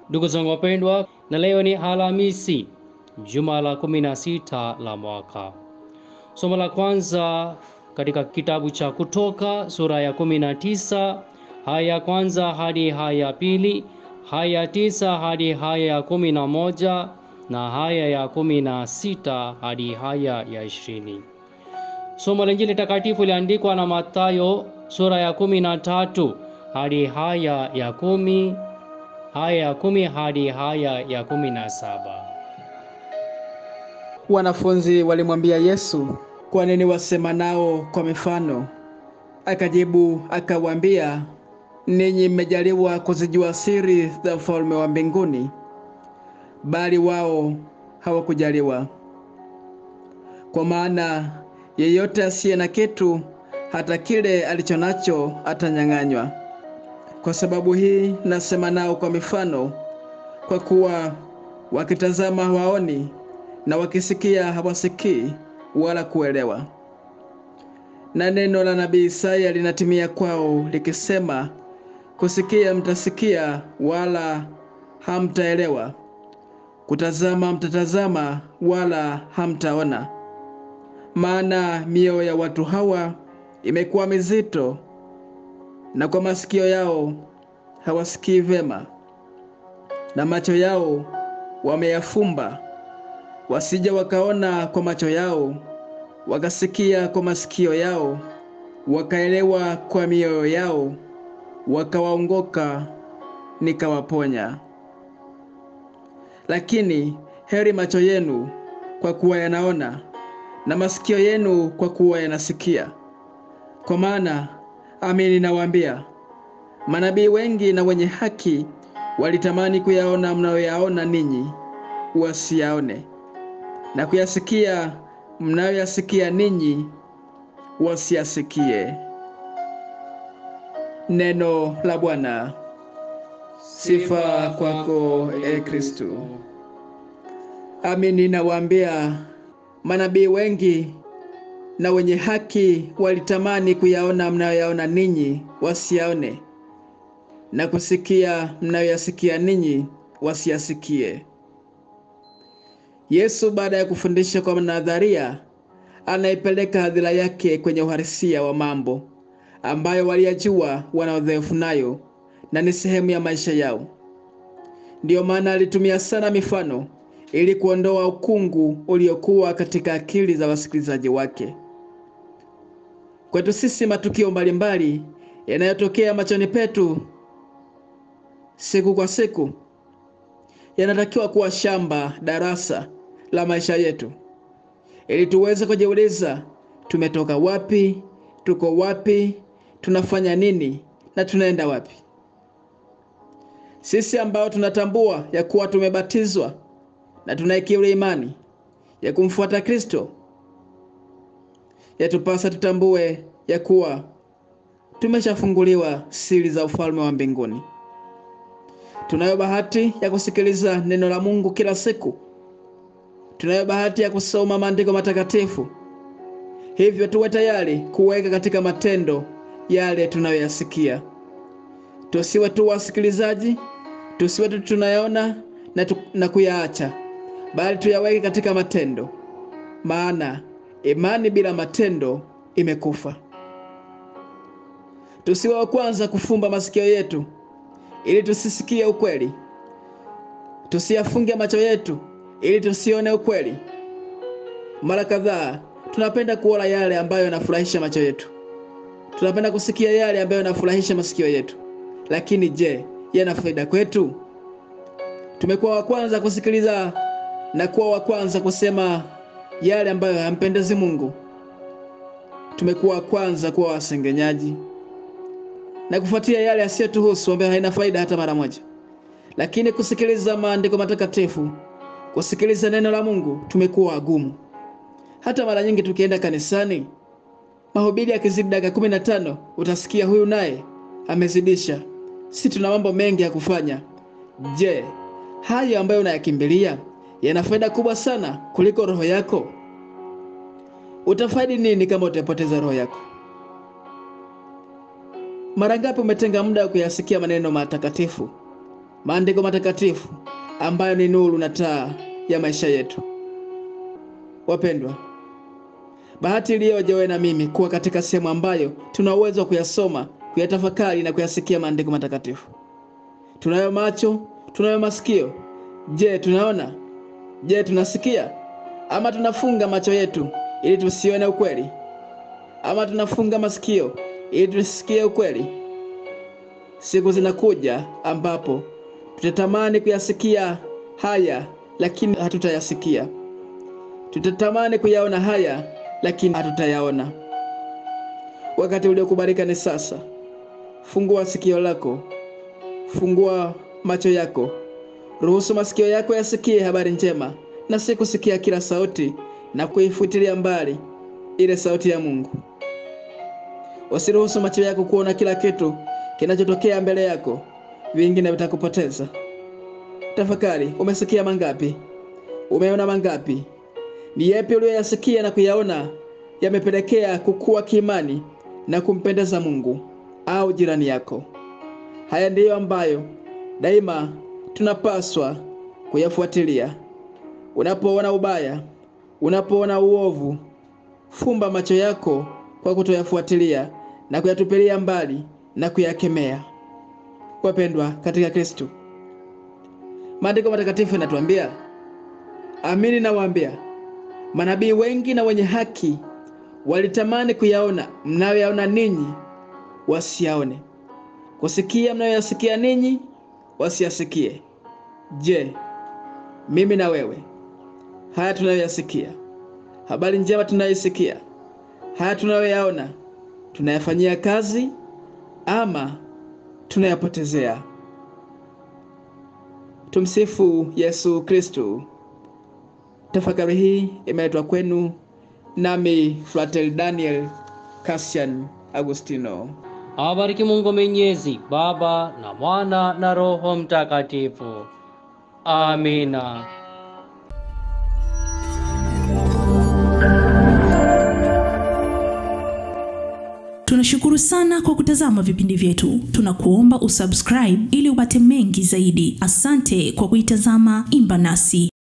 Ndugu zangu wapendwa, na leo ni Alhamisi, juma la kumi na sita la mwaka. Somo la kwanza katika kitabu cha Kutoka sura ya kumi na tisa haya ya kwanza hadi haya ya pili, haya ya tisa hadi haya ya kumi na moja na haya ya kumi na sita hadi haya ya ishirini. Somo la Injili takatifu liandikwa na Mathayo sura ya kumi na tatu hadi haya ya kumi haya ya kumi hadi haya ya kumi na saba. Wanafunzi walimwambia Yesu, kwa nini wasema nao kwa mifano? Akajibu akawaambia, ninyi mmejaliwa kuzijua siri za ufalme wa mbinguni, bali wao hawakujaliwa. Kwa maana yeyote asiye na kitu, hata kile alicho nacho atanyang'anywa. Kwa sababu hii nasema nao kwa mifano, kwa kuwa wakitazama hawaoni, na wakisikia hawasikii wala kuelewa. Na neno la nabii Isaya linatimia kwao likisema, kusikia mtasikia, wala hamtaelewa; kutazama mtatazama, wala hamtaona. Maana mioyo ya watu hawa imekuwa mizito, na kwa masikio yao hawasikii vema, na macho yao wameyafumba, wasija wakaona kwa macho yao, wakasikia kwa masikio yao, wakaelewa kwa mioyo yao, wakawaongoka, nikawaponya. Lakini heri macho yenu kwa kuwa yanaona, na masikio yenu kwa kuwa yanasikia. Kwa maana amini nawaambia, manabii wengi na wenye haki walitamani kuyaona mnayoyaona ninyi, wasiyaone, na kuyasikia mnayoyasikia ninyi, wasiyasikie. Neno la Bwana. Sifa kwako, e Kristo. Amini nawaambia, manabii wengi na wenye haki walitamani kuyaona mnayoyaona ninyi, wasiyaone, na kusikia mnayoyasikia ninyi, wasiyasikie. Yesu baada ya kufundisha kwa nadharia, anaipeleka hadhira yake kwenye uhalisia wa mambo ambayo waliyajua wana udhaifu nayo na ni sehemu ya maisha yao. Ndiyo maana alitumia sana mifano ili kuondoa ukungu uliokuwa katika akili za wasikilizaji wake. Kwetu sisi, matukio mbalimbali yanayotokea machoni petu siku kwa siku yanatakiwa kuwa shamba darasa la maisha yetu, ili tuweze kujiuliza tumetoka wapi, tuko wapi, tunafanya nini na tunaenda wapi. Sisi ambao tunatambua ya kuwa tumebatizwa na tunaikiri imani ya kumfuata Kristo, yatupasa tutambue ya kuwa tumeshafunguliwa siri za ufalme wa mbinguni. Tunayo bahati ya kusikiliza neno la Mungu kila siku. Tunayo bahati ya kusoma maandiko matakatifu. Hivyo tuwe tayari kuweka katika matendo yale tunayoyasikia. Tusiwe tu wasikilizaji, tusiwe tu tunayaona na, tu, na kuyaacha, bali tuyaweke katika matendo, maana imani bila matendo imekufa. Tusiwe wa kwanza kufumba masikio yetu ili tusisikie ukweli, tusiyafunge macho yetu ili tusione ukweli. Mara kadhaa tunapenda kuona yale ambayo yanafurahisha macho yetu, tunapenda kusikia yale ambayo yanafurahisha masikio yetu, lakini je, yana faida kwetu? Tumekuwa wa kwanza kusikiliza na kuwa wa kwanza kusema yale ambayo hayampendezi Mungu. Tumekuwa wa kwanza kuwa wasengenyaji na kufuatia yale yasiyotuhusu ambayo haina faida hata mara moja. Lakini kusikiliza maandiko matakatifu, kusikiliza neno la Mungu, tumekuwa wagumu. Hata mara nyingi tukienda kanisani, mahubiri yakizidi dakika kumi na tano utasikia huyu naye amezidisha. Si tuna mambo mengi ya kufanya. Je, hayo ambayo unayakimbilia yana faida kubwa sana kuliko roho yako? Utafaidi nini kama utapoteza roho yako? Mara ngapi umetenga muda wa kuyasikia maneno matakatifu maandiko matakatifu ambayo ni nuru na taa ya maisha yetu. Wapendwa, bahati iliyoje wewe na mimi kuwa katika sehemu ambayo tuna uwezo wa kuyasoma, kuyatafakari na kuyasikia maandiko matakatifu. Tunayo macho, tunayo masikio. Je, tunaona? Je, tunasikia? Ama tunafunga macho yetu ili tusione ukweli? Ama tunafunga masikio ili tusikie ukweli? Siku zinakuja ambapo tutatamani kuyasikia haya lakini hatutayasikia. Tutatamani kuyaona haya lakini hatutayaona. Wakati uliokubalika ni sasa. Fungua sikio lako, fungua macho yako, ruhusu masikio yako yasikie habari njema, na si kusikia kila sauti na kuifutilia mbali ile sauti ya Mungu. Usiruhusu macho yako kuona kila kitu kinachotokea mbele yako, vingine vitakupoteza. Tafakari, umesikia mangapi? Umeona mangapi? Ni yapi uliyoyasikia na kuyaona yamepelekea kukua kiimani na kumpendeza Mungu au jirani yako? Haya ndiyo ambayo daima tunapaswa kuyafuatilia. Unapoona ubaya, unapoona uovu, fumba macho yako kwa kutoyafuatilia na kuyatupilia mbali na kuyakemea. Wapendwa katika Kristo, maandiko matakatifu yanatuambia, amini nawaambia, manabii wengi na wenye haki walitamani kuyaona mnayoyaona ninyi, wasiyaone, kusikia mnayoyasikia ninyi, wasiyasikie. Je, mimi na wewe, haya tunayoyasikia, habari njema tunayoisikia, haya tunayoyaona, tunayafanyia kazi ama tunayapotezea? Tumsifu Yesu Kristu. Tafakari hii imeletwa kwenu nami Fratel Daniel Cassian Agustino. Awabariki Mungu Mwenyezi, Baba na Mwana na Roho Mtakatifu. Amina. Tunashukuru sana kwa kutazama vipindi vyetu. Tunakuomba usubscribe ili upate mengi zaidi. Asante kwa kuitazama Imba Nasi.